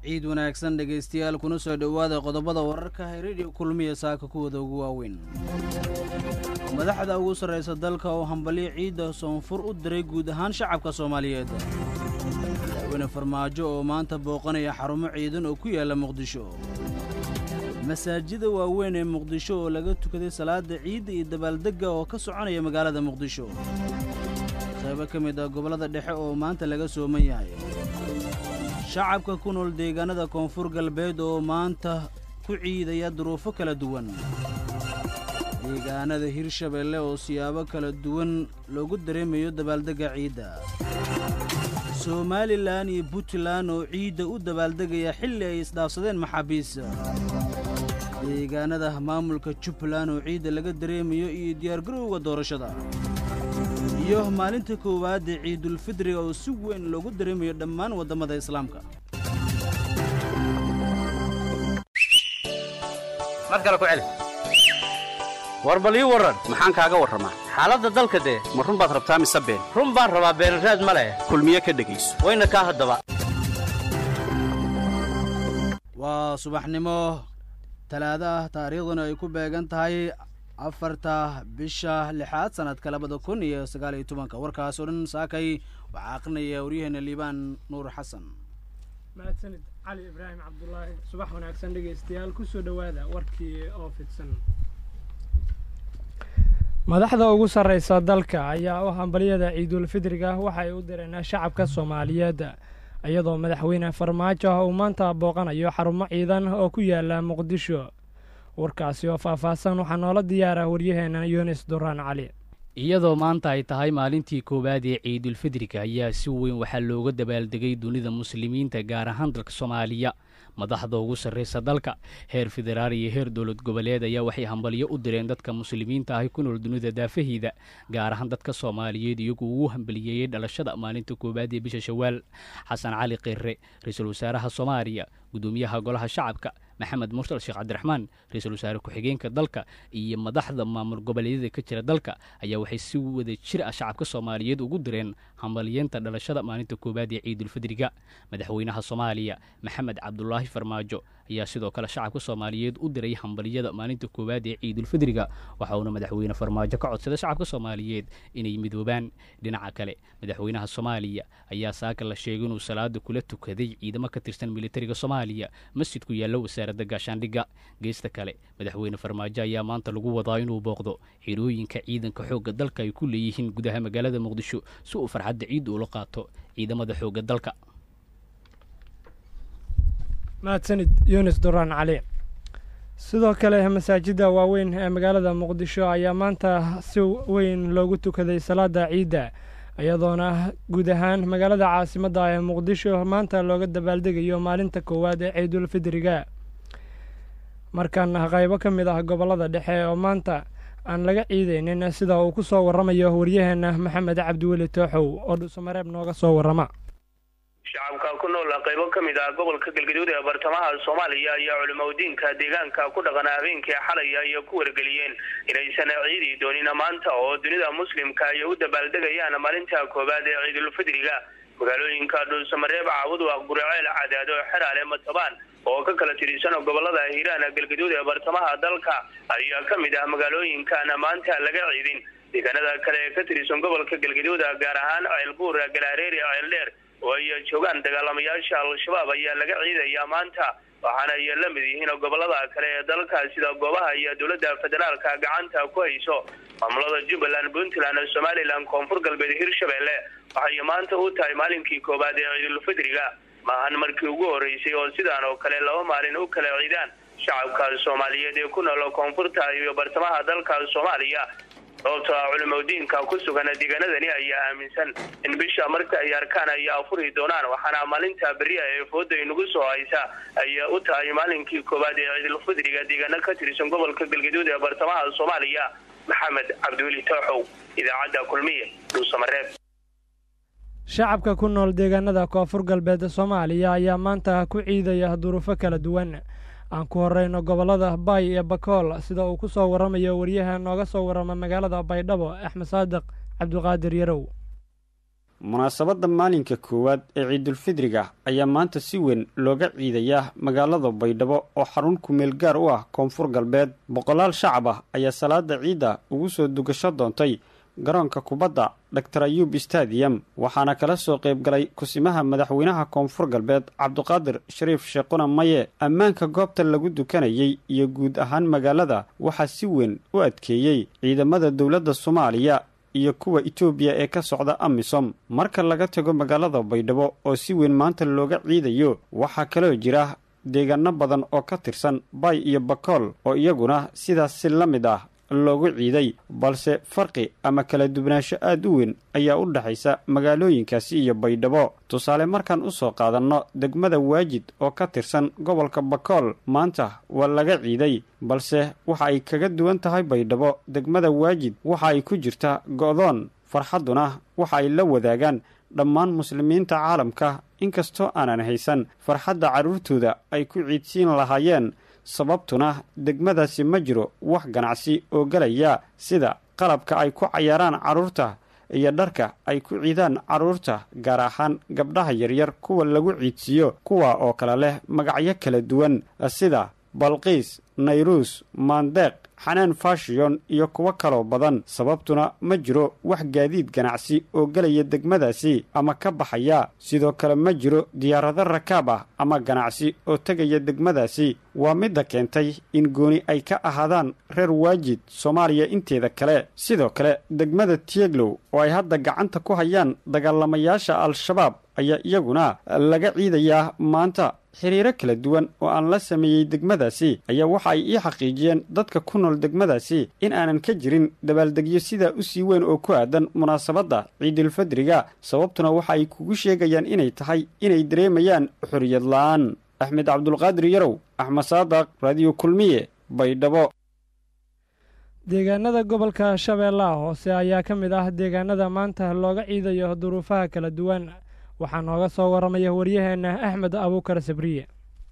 ciid wanaagsan dhegaystayaal kuna soo dhowaada qodobada wararka redio kulmiya saaka kuwada ugu waaweyn madaxda ugu sarraysa dalka oo hambalyo ciidda soonfur u diray guud ahaan shacabka soomaaliyeed madaxweyne farmaajo oo maanta booqanaya xarumo ciidan oo ku yaalla muqdisho masaajida waaweyn ee muqdisho oo laga tukaday salaada ciidda iyo dabaaldegga oo ka soconaya magaalada muqdisho qaybo ka mid ah gobollada dhexe oo maanta laga sooman yahay shacabka ku nool deegaanada koonfur galbeed oo maanta ku ciidaya duruufo kala duwan deegaanada hirshabeelle oo siyaabo kala duwan loogu dareemayo dabaaldegga ciidda somalilan iyo puntland oo ciidda u dabaaldegaya xilli ay isdhaafsadeen maxaabiis deegaanada maamulka jubbaland oo ciidda laga dareemayo iyo diyaargarowga doorashada iyo maalinta koowaad ee ciidulfidriga oo si weyn loogu dareemayo dhammaan waddamada islaamka war bal ii warran maxaan kaaga warramaa xaaladda dalka dee ma run baad rabtaa mise been run baan rabaa beenraad ma leh kulmiye ka dhegayso wayna kaa haddaba waa subaxnimo talaado ah taariikhduna ay ku beegan tahay afarta bisha lixaad sannadka labada kun iyo sagaal iyo tobanka warkaas oo dhan saakay waxaa aqrinaya waryaheena liibaan nuur xasan mahadsanid cali ibraahim cabdulaahi subax wanaagsan dhegaystayaal kusoo dhowaada warkii oo fidsan madaxda ugu sarraysa dalka ayaa u hambalyada ciidulfidriga waxay u direen shacabka soomaaliyeed iyadoo madaxweyne farmaajo uu maanta booqanayo xarumo ciidan oo ku yaala muqdisho warkaasi oo faahfaahsan waxaa noola diyaara waryaheena yunis duraan cali iyadoo maanta ay tahay maalintii koowaad ee ciidulfidriga ayaa si weyn waxaa looga dabaaldegay dunida muslimiinta gaar ahaan dalka soomaaliya madaxda ugu sarraysa dalka heer federaal iyo heer dowlad goboleed ayaa waxay hambalyo u direen dadka muslimiinta ahi ku nool dunida daafahiida gaar ahaan dadka soomaaliyeed iyagoo ugu hambaliyeeyey dhalashada maalinta koowaad ee bisha shawaal xasan cali kirre ra-iisul wasaaraha soomaaliya gudoomiyaha golaha shacabka maxamed mursal sheekh cabdiraxmaan ra-iisul wasaare ku-xigeenka dalka iyo madaxda maamul goboleedyada ka jira dalka ayaa waxay si wada jir ah shacabka soomaaliyeed ugu direen hambalyeenta dhalashada maalinta koowaad ee ciidulfidriga madaxweynaha soomaaliya maxamed cabdulaahi farmaajo ayaa sidoo kale shacabka soomaaliyeed u diray hambalyada maalinta koowaad ee ciidulfidriga waxa uuna madaxweyne farmaajo ka codsaday shacabka soomaaliyeed inay midoobaan dhinaca kale madaxweynaha soomaaliya ayaa saaka la sheegay inuu salaada kula tukaday ciidamo ka tirsan militariga soomaaliya masjid ku yaalla wasaaradda gaashaandhigga geesta kale madaxweyne farmaajo ayaa maanta lagu wadaa inuu booqdo xirooyinka ciidanka xoogga dalka ay ku leeyihiin gudaha magaalada muqdisho si uu farxadda ciidda ula qaato ciidamada xoogga dalka mahadsanid yunis duraan cali sidoo kale masaajidda waaweyn ee magaalada muqdisho ayaa maanta si weyn loogu tukaday salaada ciidda iyadoona guud ahaan magaalada caasimadda ee muqdisho maanta looga dabaaldegayo maalinta koowaad ee ciidulfidriga markaana qaybo ka mid ah gobollada dhexe oo maanta aan laga ciidaynin sida uu ku soo warramayo waryaheena maxamed cabdiweli tooxow oo dhuusamareeb nooga soo warrama shacabka ku nool qaybo ka mid ah gobolka galgaduud ee bartamaha soomaaliya ayaa culimadiinka deegaanka ku dhaqana habeenkii xalay ay ku wargeliyeen inaysan ciidi doonin maanta oo dunida muslimka ay u dabaaldegayaan maalinta koowaad ee ciidulfidriga magaalooyinka dhuusamareeb caawudwaq guriceel cadaado xeraale matabaan oo ka kala tirsan gobolada hiiraan galgaduud ee bartamaha dalka ayaa ka mid ah magaalooyinkan maanta laga ciidin deegaanada kale ee ka tirsan gobolka galgaduud gaar ahaan ceelbuur galaareeri ceeldheer oo ay joogaan dagaalamayaasha al-shabaab ayaa laga ciidayaa maanta waxaana ay la mid yihiin gobolada kale ee dalka sida goobaha iyo dowladda federaalka gacanta ku hayso maamulada jubbaland puntland somalilan koonfur galbeed hirshabelle waxay maanta u tahay maalinkii koowaad ee ciidulfidriga maahan markii ugu horreysay oo sidaan oo kale laba maalin u kala ciidaan shacabka soomaaliyeed ee ku nool koonfurta iyo bartamaha dalka soomaaliya sababtoo ah culimadiinka ku sugan deegaanadani ayaa aaminsan in bisha marka ay arkaan ay afuri doonaan waxaana maalinta beriya ee fooda inagu soo haysa ay u tahay maalinkii koowaad ee ciidulfidriga deegaano ka tirsan gobolka galgaduud ee bartamaha soomaaliya maxamed cabdiweli tooxow idaacadda kulmiye dhuusamareeb shacabka ku nool deegaanada koonfur galbeed soomaaliya ayaa maanta ku ciidaya duruufo kala duwan aan ku horeyno gobollada bay iyo bakool sida uu ku soo warramayo waryaha nooga soo warrama magaalada baydhabo axmed saadiq cabdiqaadir yarow munaasabadda maalinka koowaad ee ciidulfidriga ayaa maanta si weyn looga ciidayaa magaalada baydhabo oo xarun kumeel gaar u ah koonfur galbeed boqolaal shacab ah ayaa salaada ciidda ugu soo dugasho doontay garoonka kubadda dor ayub stadium waxaana kala soo qaybgalay kusimaha madaxweynaha koonfur galbeed cabduqaadir shariif sheequna maye ammaanka goobta lagu dukanayay iyo guud ahaan magaalada waxaa si weyn u adkeeyey ciidamada dowladda soomaaliya iyo kuwa etoobiya ee ka socda amisom marka laga tago magaalada baydhabo oo si weyn maanta looga ciidayo waxaa kaloo jira deegaano badan oo ka tirsan bay iyo bakool oo iyaguna sidaas si la mid ah loogu ciiday balse farqi ama kala duwanaansho aad u weyn ayaa u dhexaysa magaalooyinkaasi iyo baydhabo tusaale markaan u soo qaadanno degmada waajid oo ka tirsan gobolka bakool maanta waa laga ciiday balse waxa ay kaga duwan tahay baydhabo degmada waajid waxa ay ku jirta go'doon farxadduna waxa ay la wadaagaan dhammaan muslimiinta caalamka inkastoo aanan haysan farxadda carruurtooda ay ku ciidsiin lahaayeen sababtuna degmadaasi ma jiro wax ganacsi oo gelaya sida qalabka ay ku cayaaraan carruurta iyo dharka ay ku ciidaan carruurta gaar ahaan gabdhaha yaryar kuwa lagu ciidsiiyo kuwa oo kale leh magacyo kala duwan sida balqiis nayruus maandeeq xanaan fashiyon iyo kuwo kaloo badan sababtuna ma jiro wax gaadiid ganacsi oo gelaya degmadaasi ama ka baxaya sidoo kale ma jiro diyaarado rakaab ah ama ganacsi oo tegaya degmadaasi waa midda keentay in gooni ay ka ahaadaan reer waajid soomaaliya inteeda kale sidoo kale degmada tieglow oo ay hadda gacanta ku hayaan dagaalamayaasha al-shabaab ayaa iyaguna laga ciidayaa maanta xiriiro kala duwan oo aan la sameeyey degmadaasi ayaa waxa ay ii xaqiijiyeen dadka ku nool degmadaasi in aanan ka jirin dabaaldegyo sidaa u sii weyn oo ku aadan munaasabadda ciidulfadriga sababtuna waxa ay kugu sheegayaan inay tahay inay dareemayaan xoriyad la'aan axmed cabdulqaadir yarow axmed saadaq raadiyo kulmiye baydhabo deegaanada gobolka shabeellaha hoose ayaa ka mid ah deegaanada maanta looga ciidayo duruufaha kala duwan waxaa nooga soo waramaya waryaheenna axmed abuukar sabriye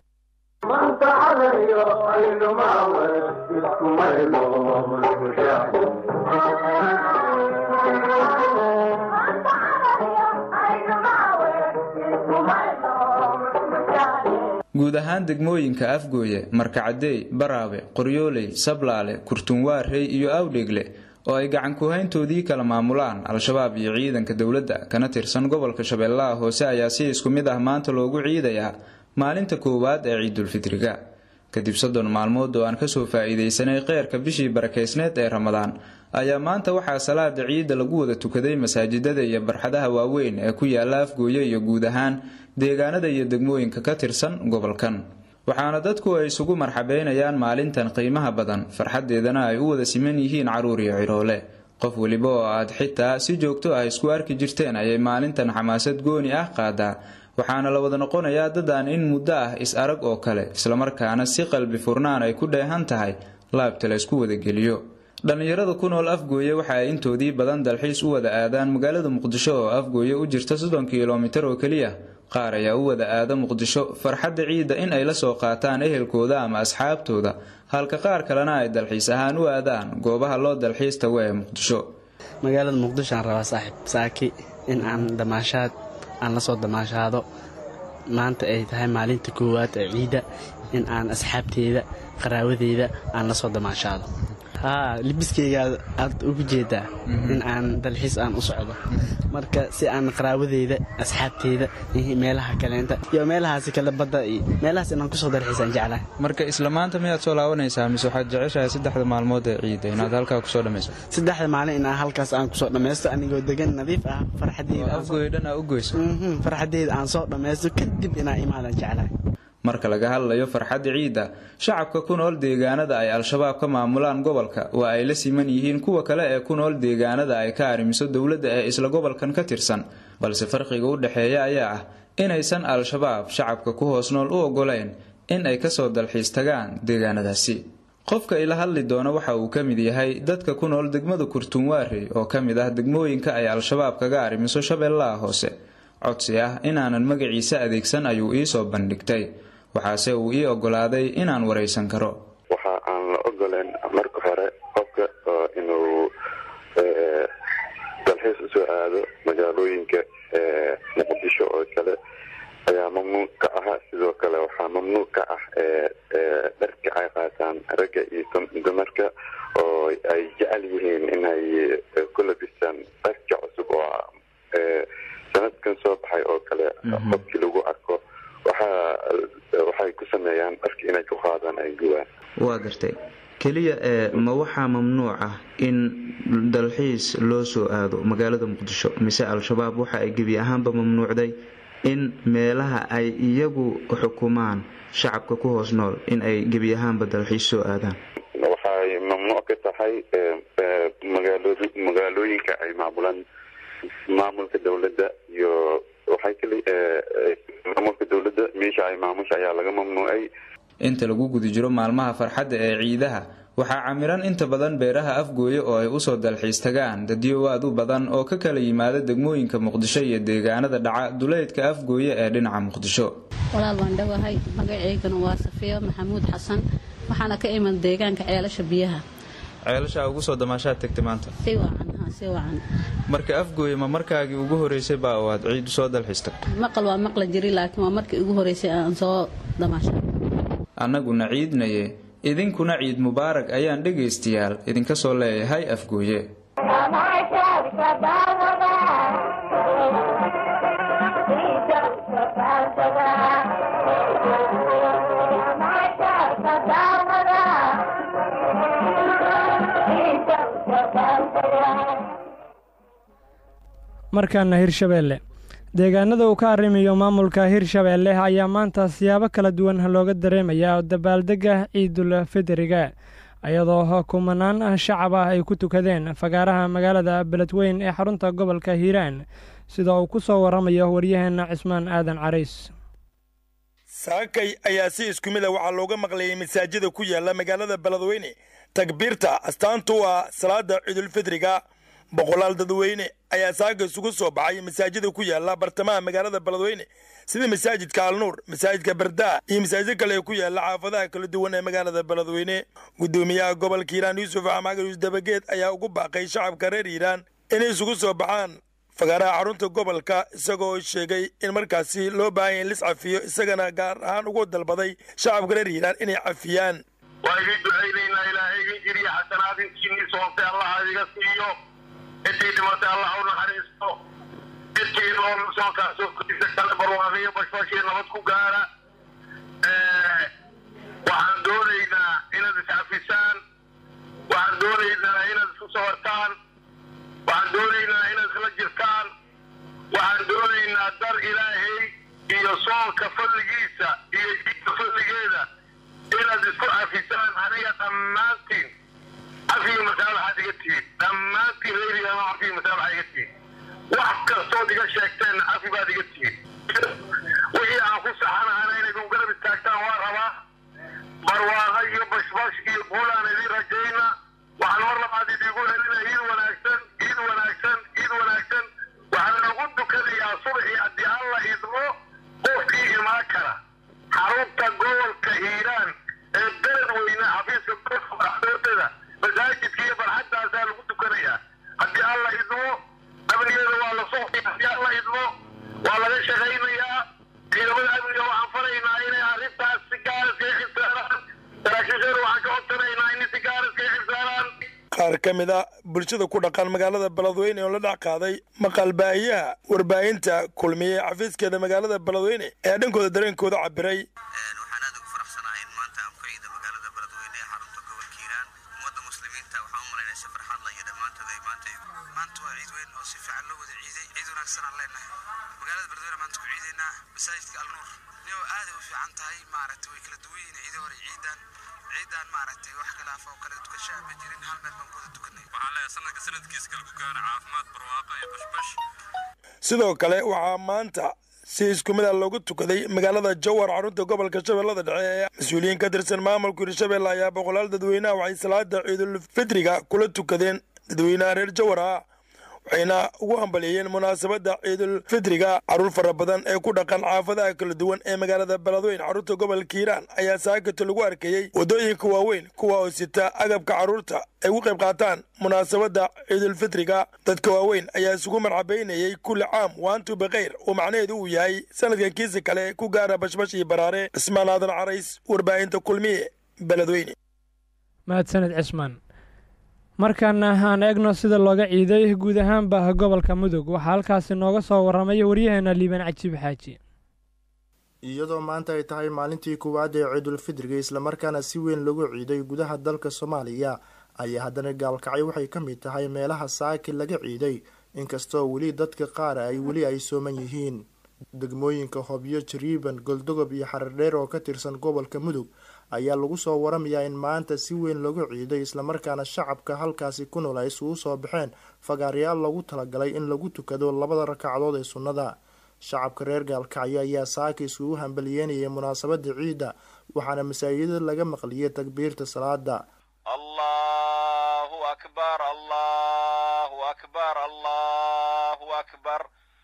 guud ahaan degmooyinka afgooye markacadeey baraabe qoryooley sablaale kurtunwaarey iyo awdheegle oo ay gacan kuhayntoodii kala maamulaan al-shabaab iyo ciidanka dowladda kana tirsan gobolka shabeellaha hoose ayaa si isku mid ah maanta loogu ciidayaa maalinta koowaad ee ciidulfidriga kadib soddon maalmood oo aan kasoo faa'iidaysanay kheyrka bishii barakeysneed ee ramadaan ayaa maanta waxaa salaada ciidda lagu wada tukaday masaajidada iyo barxadaha waaweyn ee ku yaala afgooye iyo guud ahaan deegaanada iyo degmooyinka ka tirsan gobolkan waxaana dadku ay isugu marxabeynayaan maalintan qiimaha badan farxaddeedana ay u wada siman yihiin carruur iyo cidhoole qof weliba oo aad xitaa si joogto ah isku arki jirteen ayay maalintan xamaasad gooni ah qaadaa waxaana la wada noqonayaa dadaan in muddo ah is arag oo kale islamarkaana si qalbi furnaan ay ku dheehan tahay laabta la ysku wadageliyo dhallinyarada ku nool afgooye waxa ay intoodii badan dalxiis u wada aadaan magaalada muqdisho oo afgooye u jirta soddon kilomitar oo keliya qaar ayaa u wada aada muqdisho farxadda ciidda in ay la soo qaataan ehelkooda ama asxaabtooda halka qaar kalena ay dalxiis ahaan u aadaan goobaha loo dalxiis tago ee muqdisho magaalada muqdisho aan rabaa saaxiib saaki in aan damaashaad aan la soo damaashaado maanta ay tahay maalinta koowaad ee ciidda in aan asxaabteeda qaraawadeyda aan la soo damaashaado haa libiskayga aad ugu jeedaa in aan dalxiis aan u socdo marka si aan qaraawadeyda asxaabteyda meelaha kaleenta iyo meelahaasi kale badda iyo meelahaas inaan kusoo dalxiisaan jeclahay marka isla maanta miyaad soo laabanaysaa mise waxaad jeceshahay saddexda maalmood ee ciidda inaad halkaa kusoo dhammayso saddexda maalin inaan halkaas aan kusoo dhammaysto anigoo degan nadiif ah farxaddeedaan u goyso farxaddeeda aan soo dhammaysto kadib inaan imaadan jeclahay marka laga hadlayo farxadda ciidda shacabka ku nool deegaanada ay al-shabaab ka maamulaan gobolka waa ay la siman yihiin kuwa kale ee ku nool deegaanada ay ka arrimiso dowladda ee isla gobolkan ka tirsan balse farqiga u dhexeeya ayaa ah inaysan al-shabaab shacabka ku hoos nool u oggolayn in ay kasoo dalxiis tagaan deegaanadaasi qofka ila hadli doona waxa uu ka mid yahay dadka ku nool degmada kurtunwaarey oo ka mid ah degmooyinka ay al-shabaab kaga arrimiso shabeellaha hoose codsi ah inaanan magaciisa adeegsan ayuu iisoo bandhigtay waxaase uu ii ogolaaday inaan waraysan karo waxa aan la ogoleen marka hore qofka inuu dalxiis usoo aado magaalooyinka muqdisho oo kale ayaa mamnuuc ka ah sidoo kale waxaa mamnuuc ka ah dharka ay qaataan ragga iyo dumarka oo ay jecel yihiin inay ku labistaan dharka cusub oo sanadkan soo baxay oo kale qofkii lagu arko waxaa waxay ku sameeyaan dharka inay ku qaadaan ay guwaan waa gartay keliya ee ma waxaa mamnuuc ah in dalxiis loo soo aado magaalada muqdisho mise al-shabaab waxa ay gebi ahaanba mamnuucday in meelaha ay iyagu xukumaan shacabka ku hoos nool in ay gebi ahaanba dalxiis soo aadaan waxay mamnuuc ka tahay magaalooyinka ay maamulaan maamulka dowladda iyo waxay kali maamulka dowladda meesha ay maamusha ayaa laga mamnuucay inta lagu guda jiro maalmaha farxadda ee ciidaha waxaa camiran inta badan beeraha afgooye oo ay usoo dalxiis tagaan dadyo aad u badan oo ka kala yimaada degmooyinka muqdisho iyo deegaanada dhaca duleydka afgooye ee dhinaca muqdisho walaal waan dhowahay magaceygana waa safiyo maxamuud xasan waxaana ka iman deegaanka ceelasha biyaha ceelashaa ugu soo damaashaad tagtay maanta si wacan ha si wacan marka afgooye ma markaagii ugu horeysay baa oo aad ciid usoo dalxiis tagtay maqal waa maqla jiri laakiin waa markii ugu horeysay aan soo damaasha annaguna ciidnaye idinkuna ciid mubaarag ayaan dhegaystayaal idinka soo leeyahay afgooye markaana hirshabeelle deegaanada uu ka arrimayo maamulka hirshabeelle ayaa maanta siyaabo kala duwan looga dareemayaa oo dabaaldega ciidul fidriga iyadoo kumanaan shacab ah ay ku tukadeen fagaaraha magaalada beledweyn ee xarunta gobolka hiiraan sida uu ku soo waramayo waryaheena cismaan aadan carays saakay ayaa si isku mid a waxaa looga maqlayay masaajida ku yaala magaalada beledweyne takbiirta astaantu ah salaada ciidulfidriga boqolaal dadweyne ayaa saaka isugu soo baxay masaajida ku yaala bartamaha magaalada beledweyne sida masaajidka alnuur masaajidka bardaa iyo masaajid kale ee ku yaala xaafadaha kala duwan ee magaalada beledweyne gudoomiyaha gobolka hiiraan yuusuf axmagar yuus dabageed ayaa ugu baaqay shacabka reer hiiraan inay isugu soo baxaan fagaaraha xarunta gobolka isagoo sheegay in markaasi loo baahan ya lis cafiyo isagana gaar ahaan ugu dalbaday shacabka reer hiiraan inay cafiyaan waa idin ducaynaynaa ilaahay idin jiriya xasanaad intiinii soontay allaha idiga siiyo intii dhimatay allah u naxariisto intii nool soonkaasoo kudisa kale barwaaqayo bashbashii nabad ku gaara waxaan doonaynaa inaad iscafisaan waxaan doonaynaa inaad isku sawartaan waxaan doonaynaa inaad isla jirtaan waxaan doonaynaa dar ilaahay iyo soonka fadligiisa iyo jiidka fadligeeda inaad isku cafisaan aniga dhammaantiin cafiga masaalaxaad iga tihiin dhammaantiin reerigaama cafiga masaalaxa iga tihiin wax kastood iga sheegteen cafi baad iga tihiin wixii aan ku saxanahana inayd u garab istaagtaan waa rabaa barwaaqa iyo bashbash iyo guulaan idin rajayna waxaan mar labaad idigu helina iid wanaagsan iid wanaagsan iid wanaagsan waxaan nagu dukanayaa subaxii haddii alla idmo qofkii imaan kara xarunta gobolka hiiraan ee beled weyne xafiiska gobolka madaxdoodada masaajidka iyo barxaddaasaa lagu dukanayaa haddii alla idmo amnigeeda waa la socday haddii alla idmo waa laga shaqaynayaa ciidamada amniga waxaan faraynaa inay arrintaas si gaar iskaga xilsaaraan saraakiisheeda waxaan ka codsanaynaa inay si gaar iskaga xilsaaraan qaar ka mid a bulshada ku dhaqan magaalada beledweyne oo la dhex qaaday maqalbaahiyaha warbaahinta kulmiyey xafiiskeeda magaalada beledweyne ayaa dhankooda dareenkooda cabiray magaalada beledweyne maanta ku ciidaynaa masaajidka alnuur niyo aaday u fiican tahay maaragtay way kala duwan yihiin ciidii hore ciidan ciidan maaragtay wax khilaaf oo kale tukashaa ma jirin hal meel baan kuwada tukanay waxaan leeyahay sanadka sanadkiisa kale ku gaara caafimaad barwaaqo iyo bashbash sidoo kale waxaa maanta si isku mid a loogu tukaday magaalada jowhar xarunta gobolka shabeellada dhexe mas-uuliyiin ka tirsan maamulka hirshabelle ayaa boqolaal dadweynaha waxay salaada ciidulfidriga kula tukadeen dadweynaha reer jowhar ah waxayna ugu hambaliyeeyeen munaasabadda ciidul fidriga carruur fara badan ee ku dhaqan xaafadaha kala duwan ee magaalada beledweyn carruurta gobolka hiiraan ayaa saakata lagu arkayey waddooyinka waaweyn kuwa oo sita agabka carruurta ay ugu qayb qaataan munaasabadda ciidulfidriga dadka waaweyn ayaa isugu marcabaynayey kulli caam waantu bikhayr oo macnaheedu uu yahay sanadka kiisa kale ku gaara bashbash iyo baraare cismaan aadan carays warbaahinta kulmiye beledweyne mahadsaned cismaan markaana aan eegno sida looga ciiday guud ahaanba gobolka mudug waxaa halkaasi nooga soo warramay waryaheena liibaan cajiib xaaji iyadoo maanta ay tahay maalintii koowaad ee ciidulfidriga islamarkaana si weyn lagu ciiday gudaha dalka soomaaliya ayaa haddana gaalkacyo waxay ka mid tahay meelaha saaki laga ciiday inkastoo weli dadka qaar ay weli ay sooman yihiin degmooyinka hobyo jariiban goldogob iyo xaradheer oo ka tirsan gobolka mudug ayaa lagu soo waramayaa in maanta si weyn lagu ciiday islamarkaana shacabka halkaasi ku nool ay isugu soo baxeen fagaaryaal lagu talagalay in lagu tukado labada ragcadood ee sunnada shacabka reer gaalkacyo ayaa saaka isugu hambaliyeynayay munaasabada ciidda waxaana masaajidada laga maqliyay takbiirta salaada allahu akbar allahu akbar allahu akbar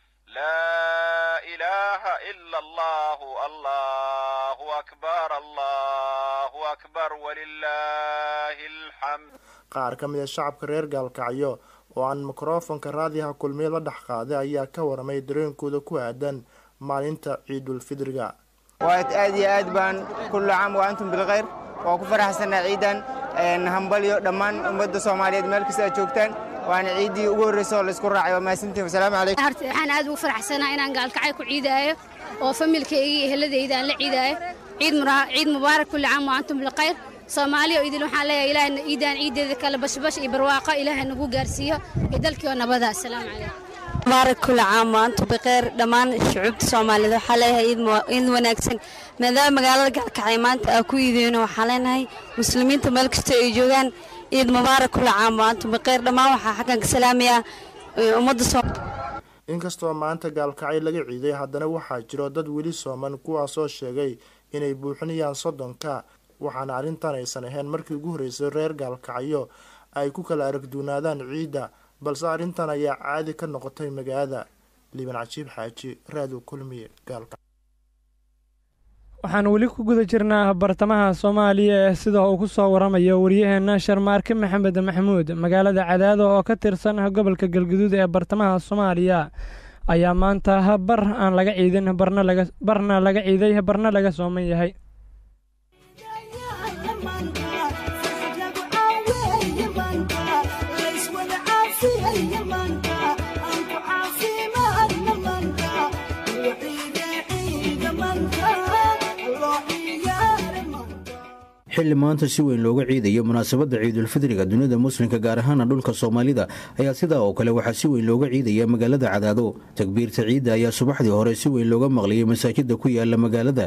laa ilaaha ila allahu allahu akbar allahu akbar walilaahi alxamd qaar ka mid a shacabka reer gaalkacyo oo aan mikrofonka raadiyaha kulmiye la dhex qaaday ayaa ka waramay dareenkooda ku aadan maalinta ciidulfidriga waad aad iyo aad baan kullu caam wa antum bilkhayr waa ku faraxsanaa ciidan hambalyo dhammaan ummadda soomaaliyeed meel kasta aad joogtaan waana ciiddii ugu horreysa oo laysku raacay waa mahadsantiin wasalaamu calaykum horta waxaan aad ugu faraxsanaa inaan gaalkacay ku ciidaayo oo familkayga iyo eheladayda aan la ciidaayo ciid ciid mubaarak kulli caam wa antum bilkhayr soomaaliya oo idil waxaan leeyahay ilaahna ciidaan ciideeda kale bashbash iyo barwaaqo ilaahay nagu gaarsiiyo iyo dalkii oo nabada asalaamu calaykum mubaarak kulli caam wa antum bikheer dhammaan shucuubta soomaaliyeed waxaa leeyahay ciid wanaagsan maadaama magaalada gaalkacay maanta aa ku iideyno waxaan leenahay muslimiinta meel kasta ay joogaan ciid mubaarak kulli caam wa antum bikheer dhammaan waxaa xaggan ka salaamayaa ummadda inkastoo maanta gaalkacay laga ciiday haddana waxaa jiro dad weli sooman kuwaasoo sheegay inay buuxinayaan soddonka waxaana arrintan aysan ahayn markii ugu horreysay reer gaalkacyo ay ku kala aragduunaadaan ciidda balse arrintan ayaa caadi ka noqotay magaalada liiban cajiib xaaji raado kulmiye gaalka waxaan weli ku guda jirnaa bartamaha soomaaliya ee sida uu ku soo waramayo waryaheena sharmaarke maxamed maxamuud magaalada cadaado oo ka tirsan gobolka galguduud ee bartamaha soomaaliya ayaa maanta bar aan laga ciidin barna laga ciiday barna laga sooman yahay xilli maanta si weyn looga ciidayo munaasabadda ciidulfidriga dunida muslimka gaar ahaana dhulka soomaalida ayaa sidaa oo kale waxaa si weyn looga ciidaya magaalada cadaado takbiirta ciidda ayaa subaxdii hore si weyn looga maqliyay masaajida ku yaala magaalada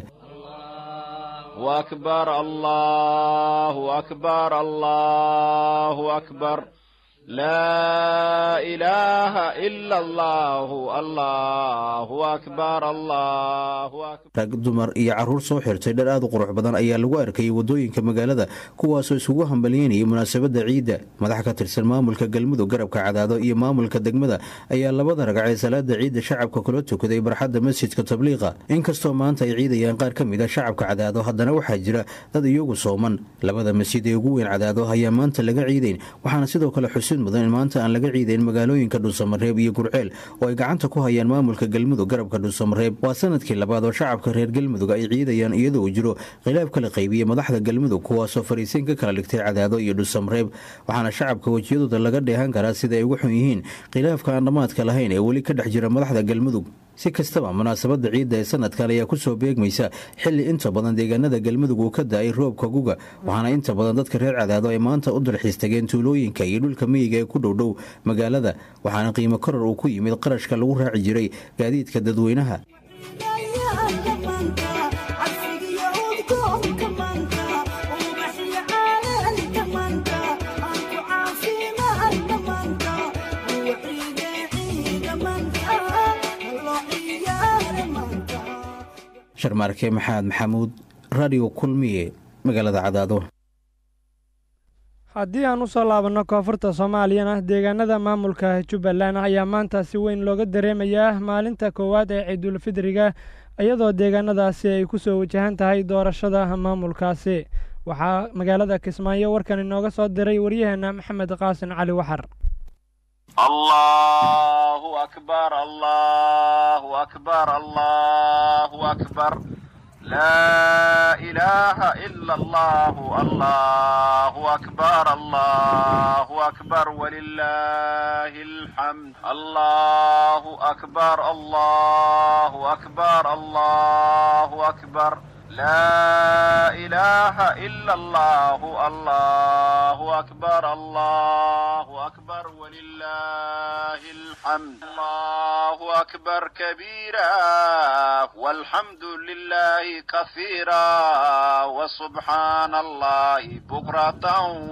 akbar allahu akbar allahu akbar laa ilaaha ila allahu allahu akbar allahu akbar rag dumar iyo carruur soo xirtay dhar aad u qurux badan ayaa lagu arkayay waddooyinka magaalada kuwaasoo isugu hambalyeynayay munaasabadda ciidda madax ka tirsan maamulka galmudug garabka cadaado iyo maamulka degmada ayaa labada ragcee salaada ciidda shacabka kula tukaday barxadda masjidka tabliiqa inkastoo maanta ay ciidayaan qaar ka mid a shacabka cadaado haddana waxaa jira dad iyagu sooman labada masjid ee ugu weyn cadaado ayaa maanta laga ciidayn waxaana sidoo kale xusin mudan in maanta aan laga ciidayn magaalooyinka dhuusamareeb iyo gurceel oo ay gacanta ku hayaan maamulka galmudug garabka dhuusamareeb waa sanadkii labaad oo shacabka reer galmudug ay ciidayaan iyadoo uu jiro khilaaf kala qaybiyey madaxda galmudug kuwaasoo fariisiin ka kala dhigtay cadaado iyo dhuusamareeb waxaana shacabka wejiyadooda laga dheehan karaa sida ay ugu xun yihiin khilaafka aan dhammaadka lahayn ee weli ka dhex jira madaxda galmudug si kastaba munaasabadda ciidda ee sanadkan ayaa kusoo beegmaysa xilli inta badan deegaanada galmudug uu ka da-ay roobka guga waxaana inta badan dadka reer cadaado ay maanta u dalxiis tageen tuulooyinka iyo dhulka miyiga ee ku dhowdhow magaalada waxaana qiimo koror uu ku yimid qarashka lagu raaci jiray gaadiidka dadweynaha sharmaarke maxamed maxamuud radio kulmiye magaalada cadaado haddii aan usoo laabanno koonfurta soomaaliyana deegaanada maamulka jubbaland ayaa maanta si weyn looga dareemayaa maalinta koowaad ee ciidulfidriga iyadoo deegaanadaasi ay ku soo wajahan tahay doorashada maamulkaasi waxaa magaalada kismaayo warkan inooga soo diray waryaheena maxamed qaasin cali waxar الله أكبر الله أكبر الله أكبر لا إله إلا الله الله أكبر الله أكبر ولله الحمد الله أكبر الله أكبر الله أكبر لا إله إلا الله الله أكبر الله أكبر ولله الحمد الله أكبر كبيرا والحمد لله كثيرا وسبحان الله بكرة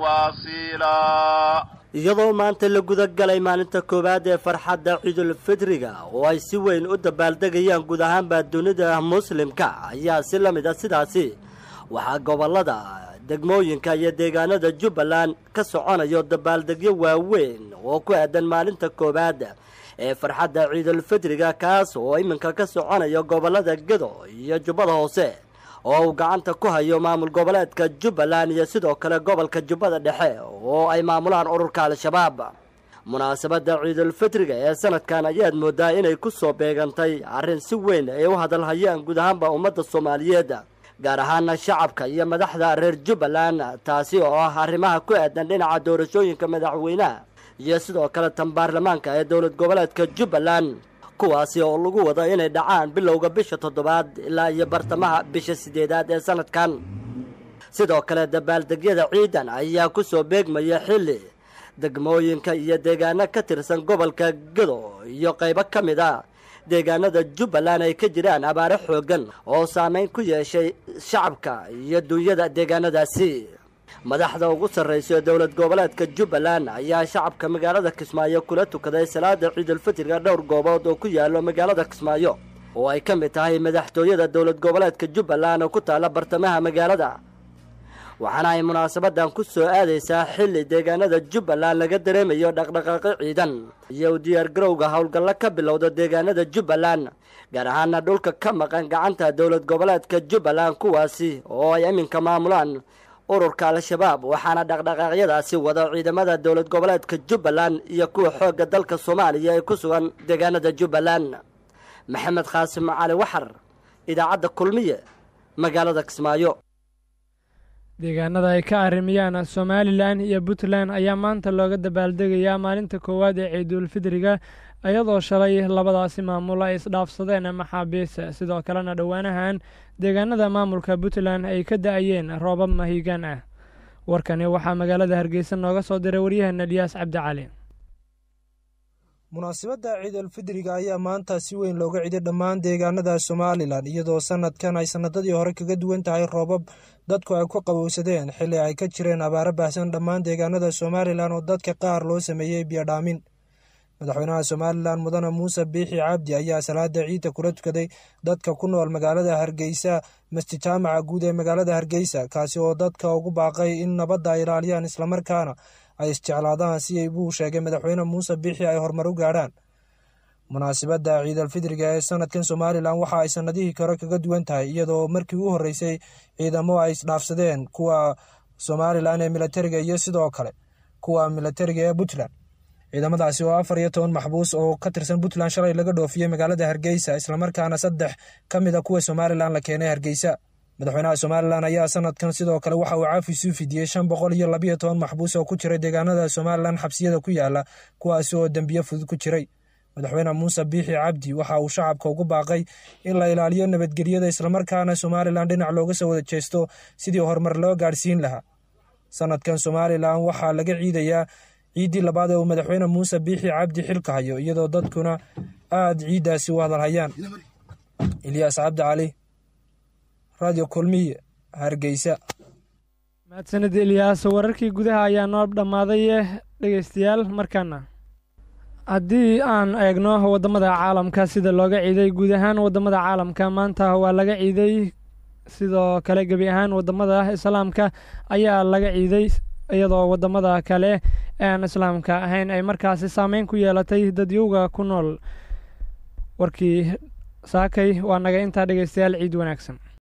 واصيلا iyadoo maanta la guda galay maalinta koowaad ee farxadda ciidulfidriga oo ay si weyn u dabaaldegayaan guud ahaanba dunida muslimka ayaa si la mid a sidaasi waxaa gobollada degmooyinka iyo deegaanada jubbaland ka soconayo dabaaldegyo waaweyn oo ku aadan maalinta koowaad ee farxadda ciidulfidriga kaas oo iminka ka soconayo gobollada gedo iyo jubbada hoose oo uu gacanta ku hayo maamul goboleedka jubbaland iyo sidoo kale gobolka jubbada dhexe oo ay maamulaan ururka al-shabaab munaasabadda ciidulfitriga ee sanadkan ayaad moodaa inay ku soo beegantay arrin si weyn ay u hadalhayaan guud ahaanba ummadda soomaaliyeed gaar ahaana shacabka iyo madaxda reer jubbaland taasi oo ah arrimaha ku aadan dhinaca doorashooyinka madaxweynaha iyo sidoo kale tan baarlamaanka ee dowlad goboleedka jubbaland kuwaasi oo lagu wado inay dhacaan bilowga bisha toddobaad ilaa iyo bartamaha bisha sideedaad ee sanadkan sidoo kale dabaaldegyada ciidan ayaa ku soo beegmaya xilli degmooyinka iyo deegaano ka tirsan gobolka gedo iyo qaybo ka mid a deegaanada jubbaland ay ka jiraan abaare xooggan oo saameyn ku yeeshay shacabka iyo dunyada deegaanadaasi madaxda ugu sarraysa ee dowlad goboleedka jubbaland ayaa shacabka magaalada kismaayo kula tukaday salaada ciidulfitriga dhowr goobood oo ku yaalo magaalada kismaayo oo ay ka mid tahay madaxtooyada dowlad goboleedka jubbaland oo ku taalla bartamaha magaalada waxaana ay munaasabadan ku soo aadaysaa xilli deegaanada jubbaland laga dareemayo dhaqdhaqaaqyo ciidan iyo u diyaargarowga howlgallo ka bilowda deegaanada jubbaland gaar ahaana dhulka ka maqan gacanta dowlad goboleedka jubbaland kuwaasi oo ay iminka maamulaan ururka al-shabaab waxaana dhaqdhaqaaqyadaasi wada ciidamada dowlad goboleedka jubbaland iyo kuwa xoogga dalka soomaaliya ee ku sugan deegaanada jubbaland maxamed khaasim cali waxar idaacadda kulmiye magaalada kismaayo deegaanada ay ka arrimiyaan somalilan iyo puntland ayaa maanta looga dabaaldegayaa maalinta koowaad ee ciidulfidriga iyadoo shalay labadaasi maamul ay isdhaafsadeen maxaabiista sidoo kalena dhowaanahan deegaanada maamulka puntland ay ka da-ayeen roobab mahiigaan ah warkani waxaa magaalada hargeysa nooga soo diray waryaheena eliyaas cabdi cali munaasabadda ciidulfidriga ayaa maanta si weyn looga ciday dhammaan deegaanada somalilan iyadoo sanadkan ay sanadadii hore kaga duwan tahay roobab dadku ay ku qabowsadeen xilli ay ka jireen abaaro baahsan dhammaan deegaanada somalilan oo dadka qaar loo sameeyey biyodhaamin madaxweynaha somalilan mudane muuse biixi cabdi ayaa salaada ciidda kula tukaday dadka ku nool magaalada hargeysa masjid jaamaca guud ee magaalada hargeysa kaasi oo dadka ugu baaqay in nabadda ay ilaaliyaan islamarkaana ay isjeclaadaan si ay buu sheegay madaxweyne muuse biixi ay horumar u gaadhaan munaasabadda ciidalfidriga ee sanadkan somalilan waxa ay sanadihii kore kaga duwan tahay iyadoo markii u horreysay ciidamo ay isdhaafsadeen kuwa somalilan ee milatariga iyo sidoo kale kuwa milatariga ee puntland ciidamadaasi oo afar iyo toban maxbuus oo ka tirsan puntland shalay laga dhoofiyey magaalada hargeysa islamarkaana saddex ka mid a kuwa somalilan la keenay hargeysa madaxweynaha somalilan ayaa sanadkan sidoo kale waxa uu caafis u fidiyey shan boqol iyo labiyo toban maxbuus oo ku jiray deegaanada somalilan xabsiyada ku yaala kuwaasi oo dembiyo fudud ku jiray madaxweyne muuse biixi cabdi waxa uu shacabka ugu baaqay in la ilaaliyo nabadgelyada islamarkaana somalilan dhinac looga soo wada jeesto sidii horumar loo gaadhsiin lahaa sanadkan somalilan waxaa laga ciidayaa ciiddii labaad ee uu madaxweyne muuse biixi cabdi xilka hayo iyadoo dadkuna aada ciiddaasi u hadalhayaan ilyaas cabdi cali radio kulmiye hargeysa mahadsanid ilyaas wararkii gudaha ayaa noo dhammaaday dhegeystayaal markaana haddii aan eegno waddamada caalamka sida looga ciiday guud ahaan waddamada caalamka maanta waa laga ciiday sidoo kale gebi ahaan waddamada islaamka ayaa laga ciiday iyadoo wadamada kale aan islaamka ahayn ay markaasi saameyn ku yeelatay dadyowga ku nool warkii saakay waa naga intaa dhegeystayaal ciid wanaagsan